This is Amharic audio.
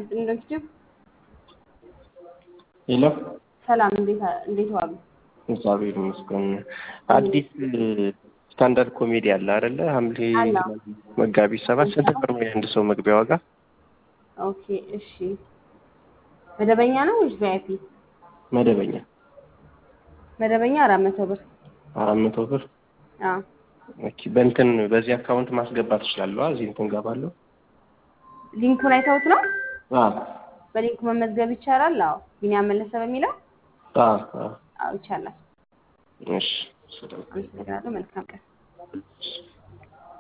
እንደምትችል ሄሎ ሰላም፣ እንዴት እንዴት ዋሉ? እግዚአብሔር ይመስገን። አዲስ ስታንዳርድ ኮሜዲ አለ አይደለ? ሐምሌ አለ። መጋቢት ሰባት ስንት ብር ነው የአንድ ሰው መግቢያ ዋጋ? ኦኬ እሺ። መደበኛ ነው ወይስ ቪአይፒ? መደበኛ መደበኛ አራት መቶ ብር። አራት መቶ ብር። አዎ ኦኬ በእንትን በዚህ አካውንት ማስገባት እችላለሁ? እዚህ እንትን ገባለሁ? ሊንኩን አይተውት ነው? አዎ በሊንኩ መመዝገብ ይቻላል? አዎ ቢኒያም መለሰ በሚለው አዎ አዎ። አዎ ይቻላል። እሺ ስለዚህ አመሰግናለሁ። መልካም ቀን።